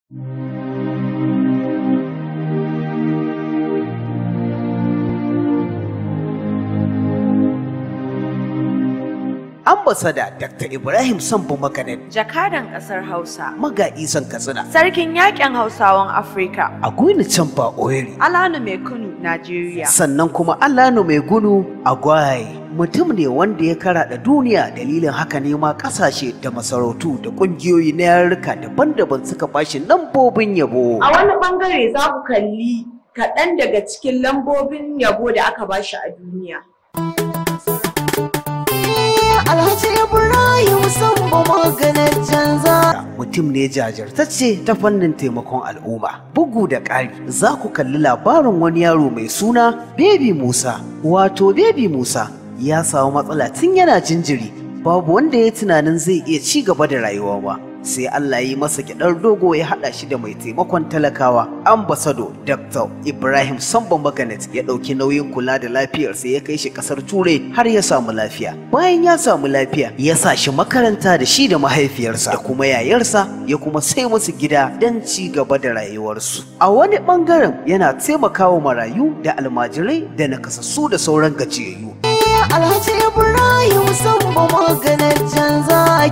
ambasada Dr. Ibrahim Sambu Makanen Jakadan ƙasar Hausa. maga isan Katsina Sarkin yaƙin Hausawan Afirka. a Gwini Campa Oyeri Alanu Mai Kunu, Najeriya. sannan kuma Allano mai gunu a Gwaye mutum ne wanda ya karaɗa duniya dalilin haka ne ma ƙasashe da masarautu da ƙungiyoyi na yarurruka daban-daban suka bashi lambobin yabo A wani bangare za ku kalli kaɗan daga cikin lambobin yabo da aka bashi a duniya. Alhaji Ibrahim Sambo maganin canza. Mutum ne jajirtacce ta fannin taimakon al'umma. Bugu da ƙari, za ku kalli labarin wani yaro mai suna Baby Musa. Wato Baby Musa ya samu matsala tun yana jinjiri. Babu wanda ya tunanin zai iya ci gaba da rayuwa ba. Sai Allah ya yi masa gyaɗar dogo ya haɗa shi da mai taimakon talakawa. Ambasado Dr. Ibrahim Sambo Maganet ya ɗauki nauyin kula da lafiyarsa ya kai shi ƙasar Turai har ya samu lafiya. Bayan ya samu lafiya, ya sa shi makaranta da shi da mahaifiyarsa da kuma yayarsa ya kuma sai musu gida don ci gaba da rayuwarsu. A wani ɓangaren yana taimakawa marayu da almajirai da nakasassu da sauran gajiyayyu. Alhaji Ibrahim Sambo maganin canza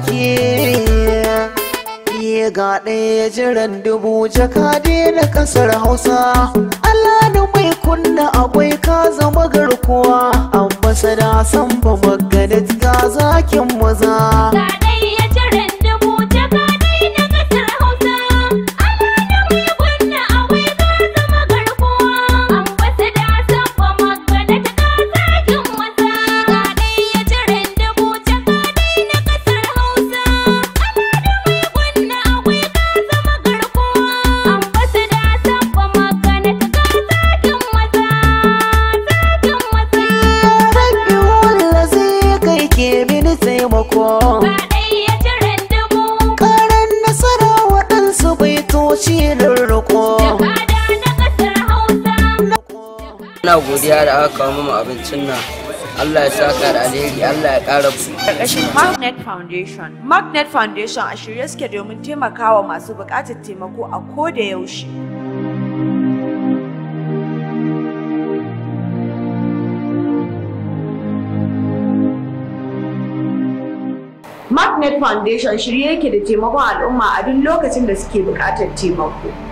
ke. Iya ga ɗaya jiran dubu jakade na ƙasar Hausa. Allah da mai kunna akwai ka zama garkuwa. Ambasada Sambo maganin ga zakin maza. Ga dai ya jiran dubu jaka dai na ƙasar Hausa. Allah da mai kunna awai ka zama garkuwa. Ambasada sabba magana ta kasakin maza. Ga dai ya jiran dubu jaka dai na ƙasar Hausa. Allah da mai kunna awai ka zama garkuwa. Ambasada sabba magana ta kasakin maza. Sakin maza. Rabbi wanda zai kai ke mini taimako. Ga dai ya jiran dubu. Karan nasara waɗansu baitoci da riko. Jakada na ƙasar Hausa. Ina godiya da aka kawo mu abincin nan. Allah ya saka da alheri, Allah ya ƙara buɗe. Ƙarƙashin Magnet Foundation. Magnet Foundation a shirye suke domin taimakawa masu buƙatar taimako a ko da yaushe. Magnet Foundation shirye yake da taimakon al'umma a duk lokacin da suke buƙatar taimako.